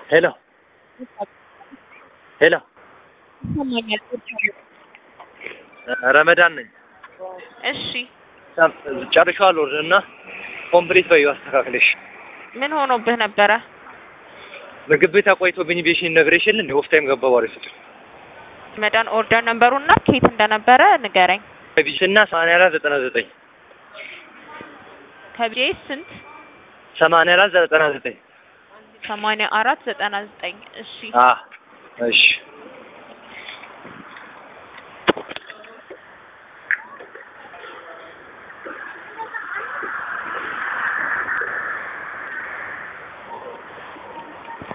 ሄሎ ሄሎ ይሰማኛል። ረመዳን ነኝ። እሺ ጨርሻለሁ እና ኮምፕሊት በይው አስተካክለሽ። ምን ሆኖብህ ነበረ? ምግብ ቤት አቆይቶብኝ ቤሽን ነግሬሽ የለ እንደ ኦፍ ታይም ገባ ባሪ ስትል መዳን ኦርደር ነበሩና ኬት እንደነበረ ንገረኝ። ቢሽና ሰማንያ አራት ዘጠና ዘጠኝ ከቢኤ ስንት? ሰማንያ አራት ዘጠና ዘጠኝ ሰማንያ አራት ዘጠና ዘጠኝ እሺ አ እሺ